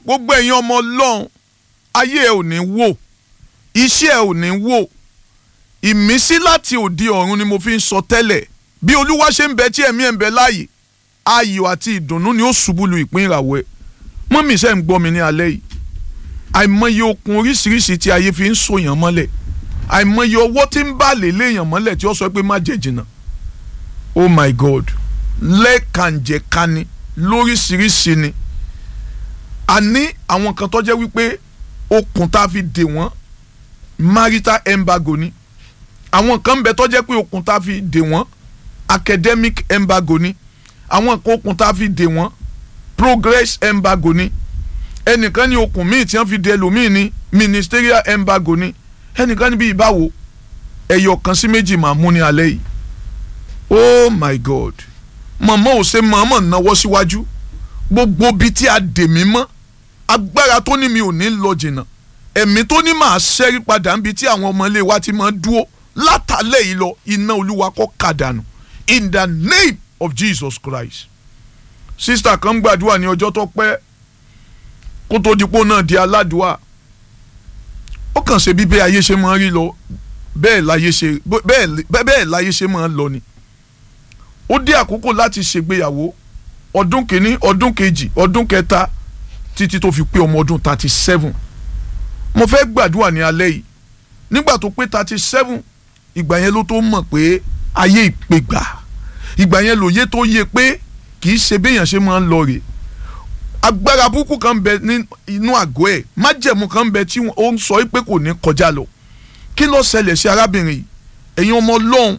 gbogbo ẹ̀yin ọmọ ọlọ́run ayé ẹ ò ní wò iṣẹ́ ẹ ò ní wò ìmísí láti òde ọ̀run ni mo fi ń sọ tẹ́lẹ̀ bí olúwa ṣe ń bẹ tí ẹ̀mí ẹ̀ ń bẹ láàyè ayọ̀ àti ìdùnnú ni ó ṣubú lu ìpín ìràwọ̀ ẹ̀ mọ́mí iṣẹ́ ń gbọ́ mi ní alẹ́ yìí àìmọye okun oríṣiríṣi tí ayé fi ń sòyàn mọ́lẹ̀ àìmọye ọwọ́ tí ń bá lè léèyàn mọ́lẹ̀ tí ó sọ pé má jẹ́ jìnnà oh my god lẹ́ẹ̀kanjẹ̀kani lóríṣiríṣi ni a ní àwọn kan tó jẹ́ wípé okùn tá a fi dè wọ́n marital embargo ni àwọn kan ń bẹ tó jẹ́ pé okùn tá a fi dè wọ́n academic embargo ni àwọn kan okùn tá a fi dè wọ́n progress embargo ni ẹnìkan ní okùn míì tí wọ́n fi dè ẹlòmíì ní ministerial embargo ni ẹnìkan níbi ìbáwo ẹyọ kan sí méjì máa mú ní alẹ́ yìí oh my god mọ̀mọ́ ò ṣe mọ̀ọ́mọ̀ náwó síwájú gbogbo bíi tí a dè mí mọ́ agbára tó ní mi ò ní lọ jìnnà ẹ̀mí tó ní màá ṣẹ́rí padà níbi tí àwọn ọmọ ilé wa ti máa dúró látàlẹ́ yìí lọ iná olúwa kó kàdánù in the name of jesus christ sísítà kan gbàdúrà ní ọjọ́ tó pẹ́ kó tó dipò náà di aládùúà ó kàn ṣe bí bẹ́ẹ̀ ayé ṣe máa rí lọ bẹ́ẹ̀ láyé ṣe bẹ́ẹ̀ láyé ṣe máa lọ ni ó dé àkókò láti ṣègbéyàwó ọdún kìíní ọdún kejì ọdún kẹta títí tó fi pé ọmọ ọdún thirty seven mo fẹ́ gbàdúrà ní alẹ́ yìí nígbà tó pé thirty seven ìgbà yẹn ló tó mọ̀ pé ayé ìpègbà ìgbà yẹn lòye tó yẹ pé kì í ṣe béèyàn ṣe máa ń lọ rè agbára burúkú kan bẹ nínú àgọ́ ẹ̀ májẹ̀mú kan bẹ tí ó ń sọ pé kò ní kọjá lọ kí ló ṣẹlẹ̀ sí arábìnrin yìí ẹ̀yin ọmọ ọlọ́run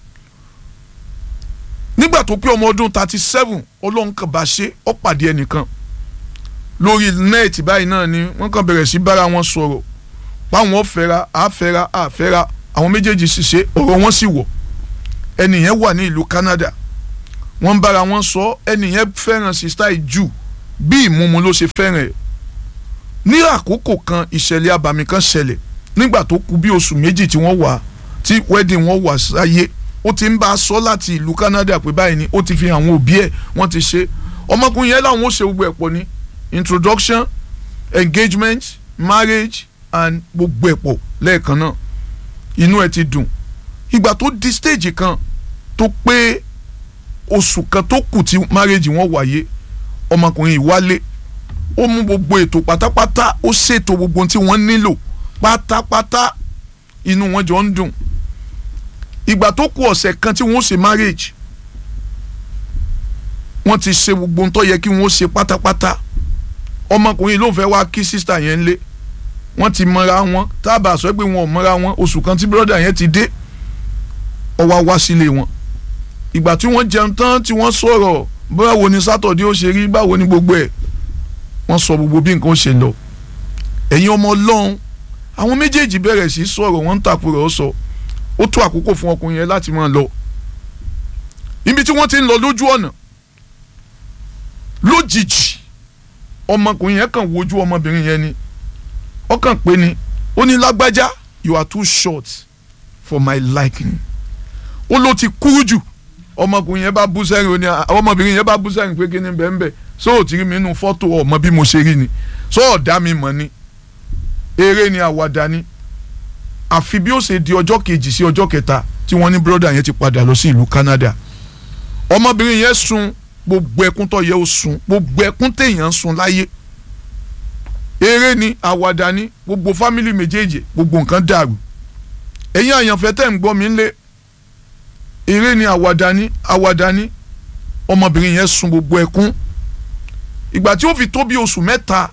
nígbà tó pé ọmọ ọdún thirty seven ọlọ́run kan bá ṣe ó pàdé ẹnìkan lórí nẹ́ẹ̀tì báyìí náà ni wọ́n kàn bẹ̀rẹ̀ sí bára wọn sọ̀rọ̀ páwọn fẹ́ra àfẹ́ra àfẹ́ra àwọn méjèèjì sì ṣe ọ̀rọ̀ wọn sì wọ̀ ẹnìyẹn wà ní ìlú Canada wọ́n bára wọn sọ ẹnìyẹn fẹ́ràn sista ìjù bí ìmúmu ló ṣe fẹ́ràn ẹ̀ ní àkókò kan ìṣẹ̀lẹ̀ abàmì kan ṣẹlẹ̀ nígbà tó kù bí oṣù méjì tí wọ́n wà tí wedding wọn wà sáyé ó ti ń bá a sọ láti ìlú Canada pé báyìí ni ó ti fi àwọn òbí ẹ̀ wọ́n ti ṣe ọmọkùnrin yẹn làwọn ó ṣe gbogbo ẹ̀ pọ̀ ní introduction engagement marriage and gbogbo ẹ̀ pọ̀ lẹ́ẹ̀kan náà inú ẹ̀ ti dùn ìgbà tó di stage kan tó pé oṣù kan tó kù tí marriage wọn wáyé ọmọkùnrin yìí wálé ó mú gbogbo ètò pátápátá ó ṣètò gbogbo tí wọ́n nílò pátápátá inú wọn jọ ń dùn ìgbà tó kù ọ̀sẹ̀ kan tí wọ́n ṣe marriage wọ́n ti ṣe gbogbo tó yẹ kí wọ́n ṣe pátápátá ọmọkùnrin ló ń fẹ́ wá kí sísítà yẹn lé wọ́n ti mọra wọn tábà sọ pé wọn ò mọra wọn oṣù kan tí bírọ́dà yẹn ti dé ó wá wá sílé wọn ìgbà tí wọ́n jẹun tán tí wọ́n sọ̀rọ̀ báwo ni sátọ̀dé ó ṣe rí báwo ni gbogbo ẹ̀ wọ́n sọ gbogbo bí nǹkan ṣe lọ ẹ̀yin ọmọ ọlọ́run àwọn méjèèjì bẹ̀rẹ̀ sí sọ̀rọ̀ wọ́n ń tàkùrọ̀ sọ ó tó àkókò fún ọkùnrin yẹn láti máa lọ ibi tí wọ́n ti ń lọ lójú ọ̀nà lójijì ọmọkùnrin yẹn kàn wojú ọmọbìnrin yẹn ni ó kàn pé ni ó ní lágbájá you are too short for my liking ó ló ti kúrú jù ọmọkùnrin yẹn bá bú sẹ́rìn ó ní ọmọbìnrin yẹn bá bú sẹ́rìn pé kí ni bẹ́ẹ̀ bẹ́ẹ̀ sóò tí rí mi nínú fọ́tò ọmọ bí mo ṣe rí ni sóò dá mi mọ̀ ni eré ni àwàdà ni àfi bí ó ṣe di ọjọ́ kejì sí ọjọ́ kẹta tí wọ́n ní bírọ́dà yẹn ti padà lọ sí ìlú Canada ọmọbìnrin yẹn sun gbogbo ẹkún tó yẹ ó sun gbogbo ẹkún téèyàn ń sun láyé eré ni àwàdà ni gbogbo fámìlì méjèèjì gbogbo nǹkan dàrú ẹ̀yin àyànfẹ́ tẹ̀ ń gbọ́ mi lé eré ni àwàdà ni àwàdà ni ọmọbìnrin yẹn sun gbogbo ẹkún ìgbà tí ó fi tó bí oṣù mẹ́ta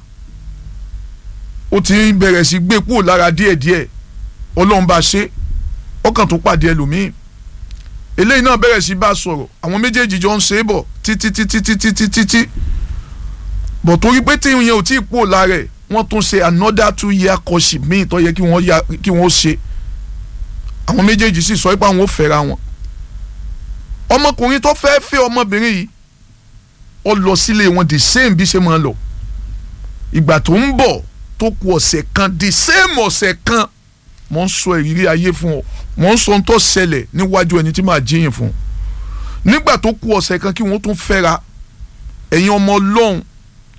ó ti bẹ̀rẹ̀ sí gbé kúrò lára díẹ̀díẹ̀ ọlọ́run bá ṣe ọkàn tó pàdé ẹlòmíì eléyìí náà bẹ̀rẹ̀ sí bá a sọ̀rọ̀ àwọn méjèèjì jọ ń ṣe é bọ̀ títí títí títí títí tí bọ̀ torí pé tí yẹn ò tí ì kúrò lára ẹ̀ wọ́n tún ṣe another two year courtship míì tó yẹ kí wọ́n ya kí wọ́n ṣe àwọn méjèèjì sì sọ pé àwọn ò fẹ́ra wọn ọmọkùnrin tó fẹ́ fẹ́ ọmọbìnrin yìí ó lọ sílé wọn the same bí ṣe máa lọ ìgbà tó ń bọ̀ tó kù ọ̀sẹ̀ kan the same ọ̀sẹ̀ kan mo ń sọ ìrírí ayé fún ọ mo ń sọ ohun tó ṣẹlẹ̀ níwájú ẹni tí màá jíyìn fún nígbà tó kù ọ̀sẹ̀ kan kí wọ́n tún fẹ́ra ẹ̀yin ọmọ ọlọ́run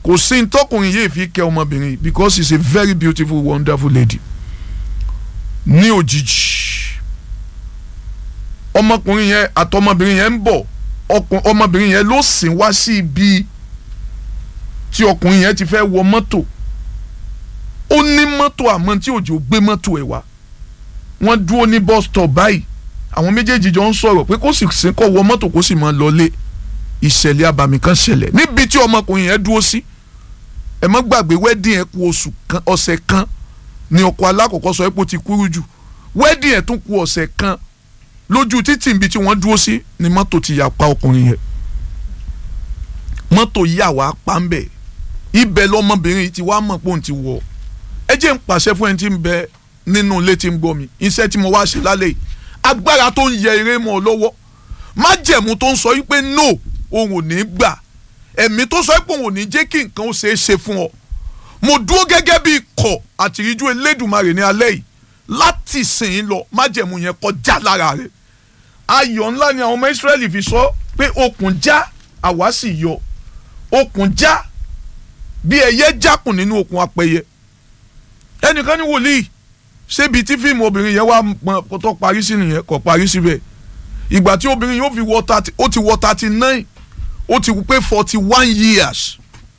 kò sí ní tọkùnrin yìí fi kẹ́ ọmọbìnrin because she is a very beautiful wonderful lady ní òjijì ọmọkùnrin yẹn àtọmọbìnrin yẹn ń bọ̀ ọmọbìnrin yẹn ló sìn wá sí ibi tí ọkùnrin yẹn ti fẹ́ wọ mọ́tò ó ní mọ́tò àmọ́ tí òjò gbé mọ́tò ẹ̀ wá wọ́n dúró ní bus stop báyìí àwọn méjèèjì jọ ń sọ̀rọ̀ pé kó sì sí kó wọ mọ́tò kó sì máa lọlé ìṣẹ̀lẹ̀ abàmì kan ṣẹlẹ̀ níbi tí ọmọkùnrin yẹn dúró sí ẹ má gbàgbé wedding ẹ̀ kù oṣù kan ọ̀sẹ̀ kan ni ọkọ alákọ̀ọ́kọ́ sọ pé ó ti kúrú jù wedding ẹ̀ tún kù ọ̀sẹ̀ kan lójú títì níbi tí wọ́n dúró sí ni mọ́tò ti yà pa ọkùnrin yẹn mọ́tò yà wá pa ń bẹ̀ ibẹ̀ lọ́mọbìnrin yìí ti wá mọ̀ pé òun ti wọ̀ ẹ jẹ́ ń pàṣẹ fún ẹni tí ń bẹ nínú ilé tí ń gbọ́ mi iṣẹ́ tí mo wá ṣe lálẹ́ yìí agbára tó ń yẹ eré mọ́ ọ lọ́wọ́ májẹ̀mú tó ń sọ wípé no òun ò ní gbà ẹ̀mí tó sọ pé òun ò ní jẹ́ kí nǹkan ó ṣeé ṣe fún ọ mo dúró gẹ́gẹ́ bí ikọ̀ àtìríjú elédùnmarè ní alẹ́ yìí láti sìn lọ májẹ̀mú yẹn kọjá lára rẹ̀ ayọ̀ ńlá ni àwọn ọmọ Ísírẹ́lì fi sọ pé okùn já àwa sì yọ okùn já bí ẹyẹ jákùn nínú okùn apẹyẹ ẹnìkan ní wòlíì ṣébi tí fíìmù obìnrin yẹn wá pọn tó parí sí nìyẹn kò parí síbẹ̀ ìgbà tí obìnrin yóò fi wọ thirty ó ti wọ thirty nine ó ti pé forty one years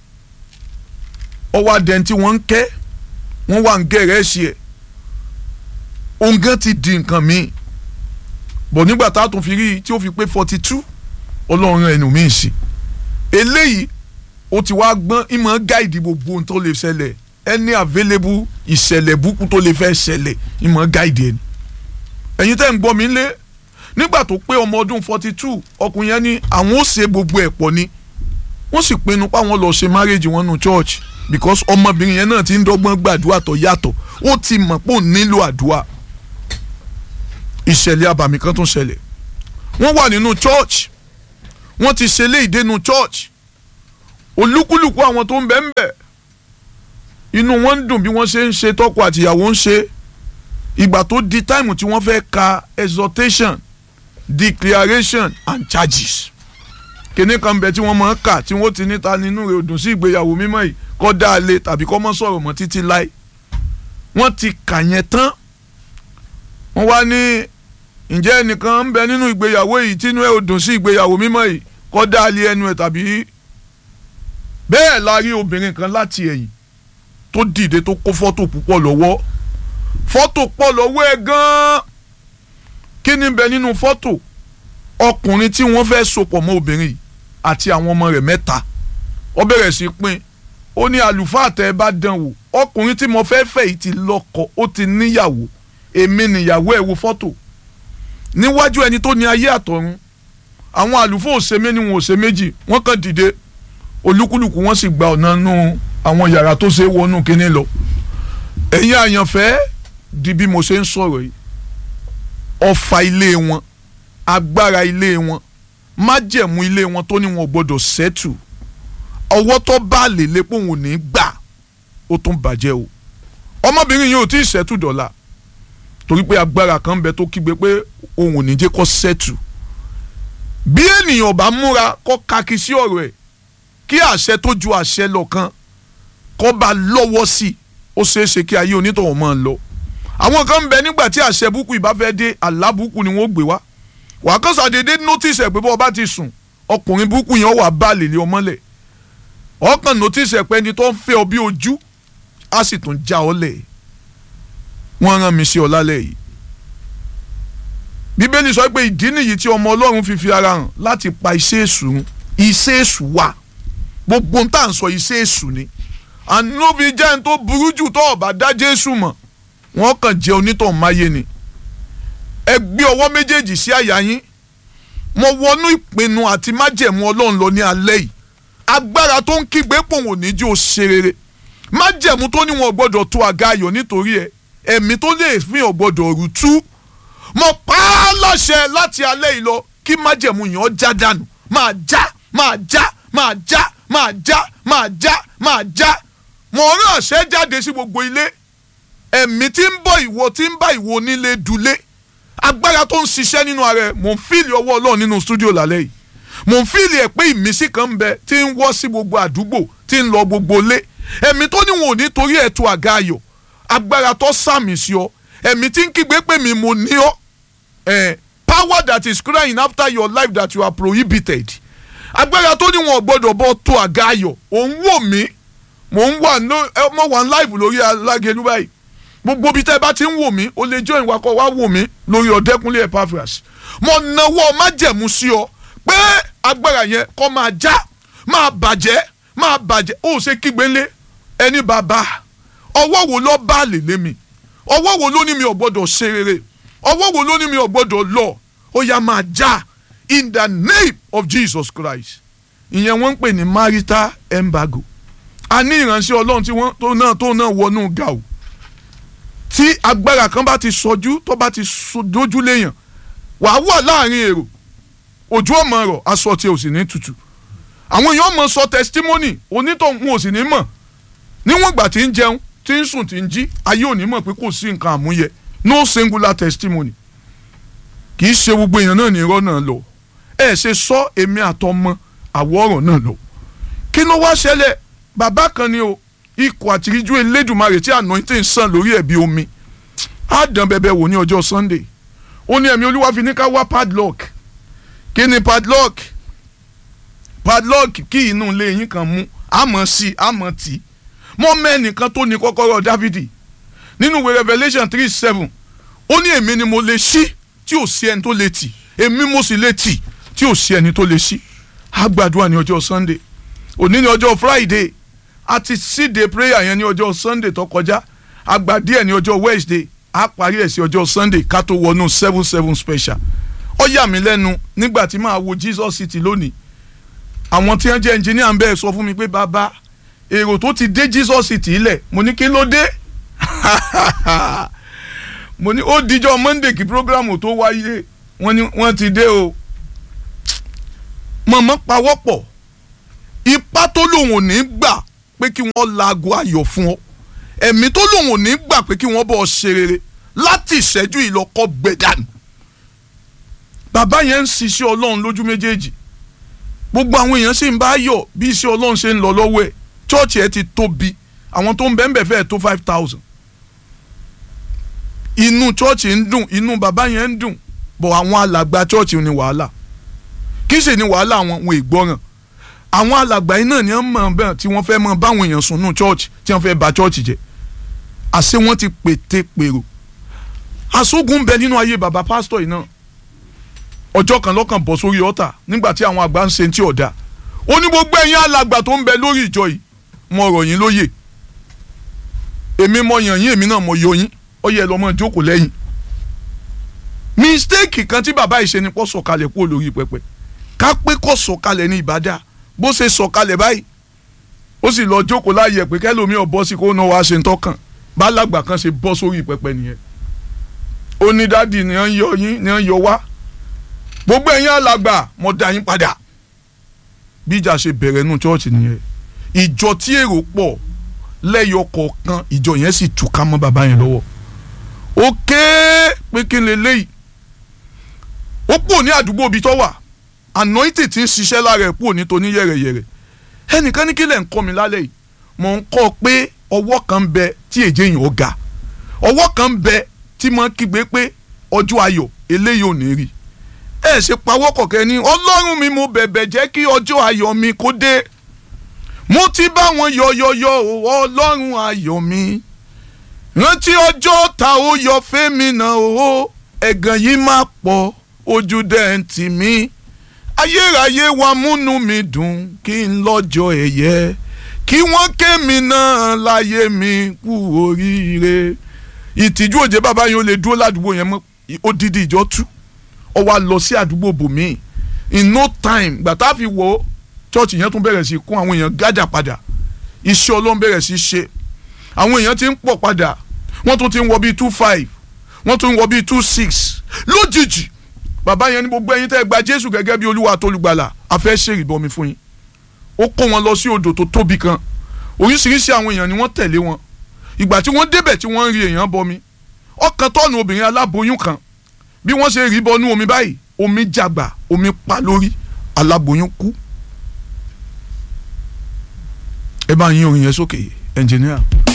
ọwọ́ adẹ́n tí wọ́n ń kẹ́ wọ́n wà ń gẹ̀rẹ́ sí ẹ̀ òǹgán ti di nǹkan míì bọ̀ nígbà tá a tún fi rí i tí ó fi pé forty two ọlọ́run ẹnu míì sí eléyìí ó ti wá gbọ́n ìmọ̀ gáìdì gbogbo ohun tó lè ṣẹlẹ̀ ẹni available ìṣẹ̀lẹ̀ búkú tó lè fẹ́ ṣẹlẹ̀ ìmọ̀ gáìdì ẹni ẹ̀yin tẹ́ ń gbọ́ mi lé nígbà tó pé ọmọ ọdún forty two ọkùnrin yẹn ní àwọn ó ṣe gbogbo ẹ̀ pọ̀ ni wọ́n sì pinnu páwọn lọ ṣe marriage wọn nù church because ọmọbìnrin yẹn náà ti ń dọ́gbọ́n gbàdúrà tó yàtọ̀ ó ti mọ̀ pé òun nílò àdúrà ìṣẹ̀lẹ̀ abàmì kan tún ṣẹlẹ̀ wọ́n wà nínú church wọ́n ti ṣe léèdè nínú church olúkúlùkù àwọn tó ń bẹ ń bẹ inú wọn ń dùn bí wọ́n ṣe ń ṣe tọkọ àtìyàwó ń ṣe ìgbà tó di táìmù tí wọ́n fẹ́ ka exhortation declaration and charges kíní kan bẹ tí wọ́n máa ń kà tí wọ́n ti níta nínú rẹ̀ òdùn sí ìgbéyàwó mímọ́ yìí kọ́ dá a lé tàbí kọ́ mọ́ sọ̀rọ̀ mọ́ títí láì wọ́n ti kà yẹn tán wọ́n wá ní ǹjẹ́ ẹnìkan ń bẹ nínú ìgbéyàwó yìí tínú ẹ̀ òdùn sí ìgbéyàwó mímọ́ yìí kọ́ dá a lé ẹnu ẹ̀ tàbí bẹ́ẹ̀ la rí obìnrin kan láti ẹ̀yìn tó dìde tó kó fọ́tò púpọ̀ lọ́wọ́ fọ́tò pọ̀ lọ́wọ́ ẹ̀ gan-an kí ni bẹ nínú fọ́tò ọkùnrin tí wọ́n fẹ́ sopọ̀ mọ́ obìnrin yìí àti àwọn ọmọ rẹ̀ mẹ́ta ó bẹ̀rẹ̀ sí pín ó ní àlùfáà tẹ́ ẹ bá dán wò ọkùnrin tí mo fẹ́ fẹ́ yìí ti lọ́kọ ó ti níyàwó èmi nìyàwó ẹ̀ wo fọ́tò níwájú ẹni tó ní ayé àtọ̀run àwọn àlùfáà òsè méjì wọn òsè méjì wọ́n kàn dìde olúkúlùkù wọ́n sì gba ọ̀nà nù àwọn yàrá tó ṣe é wọnú kínní lọ ẹ̀yin àyànfẹ́ di bí mo ṣe ń sọ̀rọ̀ yìí ọfà ilé wọn agbára ilé wọn májẹ̀mú ilé wọn tó ní wọn ò gbọdọ̀ sẹ́tù ọwọ́ tó bá lè lépo òun ò ní gbà ó tún bàjẹ́ o ọmọbìnrin yìí ò tí ì sẹ́tù dọ̀la torí pé agbára kan ń bẹ tó kígbe pé òun ò ní jẹ́ kó sẹ́tù bí ènìyàn bá múra kó kaki sí ọ̀rọ̀ ẹ̀ kí àṣẹ tó ju àṣẹ lọ kan kó bá lọ́wọ́ sí i ó ṣeé ṣe kí ayé onítọ̀hún máa lọ àwọn kan ń bẹ nígbà tí àṣẹ búkú ìbá fẹ́ dé àlá búkú ni wọ́n gbé wá wàá kàn sàdédé notice ẹ̀ pé bọ́ ọba ti sùn ọkùnrin búkú yẹn wà bá lè lé ọmọlẹ̀ ọkàn notice ẹ̀ pé ẹni tó ń fẹ́ ọ bí ojú á sì tún já ọ lẹ̀ wọ́n rán mi sí ọ lálẹ́ yìí bíbélì sọ pé ìdí nìyí tí ọmọ ọlọ́run fi fi ara hàn láti pa iṣẹ́ èṣù run iṣẹ́ èṣù wà gbogbo ń tà ń sọ iṣẹ́ èṣù ni ànúbi jẹ́ ní tó burú jù tó ọ̀bà dá jésù mọ̀ wọ́n kàn jẹ́ onítọ̀hún máyé ni ẹ gbé ọwọ́ méjèèjì sí àyà yín mo wọnú ìpinnu àti májẹ̀mú ọlọ́run lọ ní alẹ́ yìí agbára tó ń kígbe pòun ò ní jí ó ṣe rere májẹ̀mú tó ní wọn gbọ́dọ̀ tó àga ayọ̀ nítorí ẹ ẹ̀mí tó lè fi hàn gbọ́dọ̀ rú tú mo pa á láṣẹ láti alẹ́ yìí lọ kí májẹ̀mú yẹn ó já dànù máa já máa já máa já máa já máa já máa já mo rán àṣẹ jáde sí gbogbo ilé ẹ̀mí tí ń bọ̀ ìwọ tí ń bá ìwọ onílé dulé agbára tó ń ṣiṣẹ́ nínú ara ẹ̀ mò ń fíìlì ọwọ́ ọlọ́run nínú stúdíò lálẹ́ yìí mò ń fìlì ẹ̀ pé ìmísí kan ń bẹ tí ń wọ́ sí gbogbo àdúgbò tí ń lọ gbogbo lé ẹ̀mí tó níwọ̀n ò ní torí ẹ̀ tó àga ayọ̀ agbára tó sàmì sí ọ ẹ̀mí tí ń kígbe pé mi mo ní ọ eh, power that is crying after your life that you are prohibited agbára tó níwọ̀n gbọ́dọ̀ bọ́ tó àga ayọ̀ òun wò mí mò ń wà mọ̀ wà live lórí alágẹ̀lú báyìí gbogbo ibi tẹ́ ẹ bá ti ń wò mí o lè join wa kó wá wò mí lórí ọ̀dẹ́kunlé Epaphras mo nawọ́ májẹ̀mú sí ọ pé agbára yẹn kó máa já máa bàjẹ́ máa bàjẹ́ ó ṣe kígbe lé ẹni bàbá ọwọ́ wo ló bá lè lé mi ọwọ́ wo ló ní mi ò gbọ́dọ̀ ṣe rere ọwọ́ wo ló ní mi ò gbọ́dọ̀ lọ ó yá máa já in the name of Jesus Christ ìyẹn wọ́n ń pè ní marital embargo a ní ìránṣẹ́ ọlọ́run tí wọ́n tó náà tó náà wọnú gàù tí agbára kan bá ti sọjú tó bá ti dojú léèyàn wàá wà láàrin èrò ojú ọmọ rọ aṣọ tí o sì ní tutù àwọn èèyàn mọ sọ testimony onítọ̀hún ò sì ní mọ̀ níwọ̀n ìgbà tí ń jẹun tí ń sùn tí ń jí ayé ò ní mọ̀ pé kò sí nǹkan àmúyẹ no singular testimony kì í ṣe gbogbo èèyàn náà ní irọ́ náà lọ ẹ ṣe sọ èmi àtọmọ àwọ̀ ọ̀rọ̀ náà lọ kí ló wá ṣẹlẹ̀ bàbá kan ni o ikọ̀ àtìríjú elédùnmarè tí anointing sàn lórí ẹ̀ bí omi á dán bẹbẹ wò ní ọjọ́ sunday ó ní ẹ̀mí olúwa fi ní ká wá padlock kí ni padlock padlock kí inú ilé yín kan mú àmọ́ sí àmọ́ tì mọ́ mẹ́nìkan tó ní kọ́kọ́rọ́ dávidi nínú ìwé revelation three seven ó ní èmi ni mo lè ṣí tí ò sí ẹni tó lè tì èmi mo sì lè tì tí ò sí ẹni tó lè ṣí á gbàdúrà ní ọjọ́ sunday òní ní ọjọ́ friday a ti síde prayer yẹn ní ọjọ́ sunday tó kọjá a gbà díẹ̀ ní ọjọ́ wednesday a parí ẹ̀ sí ọjọ́ sunday ká tó wọnú seven seven special ó yà mí lẹ́nu nígbà tí màá wo jesus city lónìí àwọn tí wọ́n jẹ́ engineer ń bẹ́ẹ̀ sọ fún mi pé bàbá èrò tó ti dé jesus city ilẹ̀ mo ní kí ló dé mo ní ó dijọ́ monday kí programu tó wáyé wọ́n ní wọ́n ti dé o mọ̀mọ́ pawọ́pọ̀ ipá tó lòun ò ní gbà pé kí wọ́n laago ayọ̀ fún ọ ẹ̀mí tó lòun ò ní gbà pé kí wọ́n bọ̀ ṣe rere láti ìṣẹ́jú ìlọ́kọ́ gbẹ̀dánù bàbá yẹn ń ṣiṣẹ́ ọlọ́run lójú méjèèjì gbogbo àwọn èèyàn sì ń bá yọ̀ bí iṣẹ́ ọlọ́run ṣe ń lọ lọ́wọ́ ẹ̀ chọ́ọ̀chì ẹ̀ ti tóbi àwọn tó ń bẹ́ẹ̀ bẹ́ẹ̀ fẹ́ẹ̀ tó five thousand inú chọ́ọ̀chì ń dùn inú bàbá yẹn ń dùn bọ̀ àwọn alàgbà chọ́ọ̀chì ní wàhálà kí sì ní wàhálà wọn wọn ìgbọràn àwọn alàgbà yìí náà ni wọ́n mọ̀ bẹ́ẹ̀ tí wọ́n fẹ́ mọ báwọn èèyàn sùn nù chọ́ọ̀chì tí wọ́n fẹ́ bà chọ́ọ̀chì jẹ́ àṣé wọ́n ti pète pèrò àṣógun bẹ nínú ayé bàbá pásítọ̀ yìí náà ọjọ́ kan lọ́kàn bọ̀ sórí ọ̀tà nígbà tí àwọn àgbà ń ṣe tí ọ̀dà ó ní gbogbo ẹ̀yin alàgbà tó ń bẹ lórí ìjọ yìí mo rọ̀ yín lóyè èmi mo yàn yín èmi náà mo yọ yín ó yẹ lọ́mọ jókòó lẹ́yìn mistake kan tí bàbá yìí ṣe ni kó sọ̀kalẹ̀ kúrò lórí pẹpẹ ká pé kó sọ̀kalẹ̀ ní ìbàdà bó ṣe sọ̀kalẹ̀ báyìí ó sì lọ jókòó láàyè pé kẹlòmíì ọ̀ bọ́ sí kó náà wá ṣe ń tọ́kàn bá alàgbà kan ṣe bọ́ sórí pẹpẹ nìyẹn ó ní dádì ni wọ́n yọ yín ni wọ́n yọ wá gbogbo ẹ̀yin alàgbà mo dá yín padà bí ìjà ṣe bẹ̀rẹ̀ nù chọ́ọ̀chì nìyẹn ìjọ tí èrò pọ̀ lẹ́yọ kọ̀ọ̀kan ìjọ yẹn sì túká mọ́ bàbá yẹn lọ́wọ́ ó ké pé kí n lè léyìí ó pò ní àdúgbò ibi tó wà anointing ti ń ṣiṣẹ́ lára ẹ̀ pò ní toní yẹ̀rẹ̀yẹ̀rẹ̀ ẹnìkan ní kí lẹ̀ ń kọ́ mi lálẹ́ yìí mò ń kọ́ pé ọwọ́ kan ń bẹ tí èjé yìí ó ga ọwọ́ kan ń bẹ tí mo kígbe pé ọjọ́ ayọ̀ eléyìí ò ní rí ẹ ṣe pawọ́ kọ̀kẹ́ ní ọlọ́run mi mo bẹ̀bẹ̀ jẹ́ kí ọjọ́ ayọ̀ mi kó dé mo ti bá wọn yọ̀yọ̀yọ̀ ọlọ́run ayọ̀ mi rántí ọjọ́ ta ó yọ fẹ́mi náà o ẹ̀gàn yìí má pọ̀ ojú dẹ́ǹtì mi ayérayé wa múnú mi dùn kí n lọ́jọ́ ẹ̀yẹ kí wọ́n ké mi náà láyé mi kú oríire ìtìjú òjé bàbá yẹn ó lè dúró ládùúgbò yẹn mọ́ odidi ìjọ tú ọ wá lọ sí àdúgbò bòmíì in no time gbàtà fi wọ chọ́ọ̀chì yẹn tún bẹ̀rẹ̀ sí kún àwọn èèyàn gádà padà iṣẹ́ ọlọ́run bẹ̀rẹ̀ sí ṣe àwọn èèyàn ti ń pọ̀ padà wọ́n tún ti ń wọ bíi two five wọ́n tún ń wọ bíi two six lójijì bàbá yẹn ní gbogbo ẹ̀yin tẹ́ gba jésù gẹ́gẹ́ bí olúwa àtolùgbàlà a fẹ́ ṣe ìbọmi fún yín ó kó wọn lọ sí odò tó tóbi kan oríṣiríṣi àwọn èèyàn ni wọ́n tẹ̀lé wọn ìgbà tí wọ́n débẹ̀ tí wọ́n ń rí èèyàn bọmi ọkàn tọ́nu obìnrin aláboyún kan bí wọ́n ṣe rí bọnú omi báyìí omi jàgbà omi pa lórí aláboyún kú ẹ bá yín orin yẹn sókè ẹnjìníà.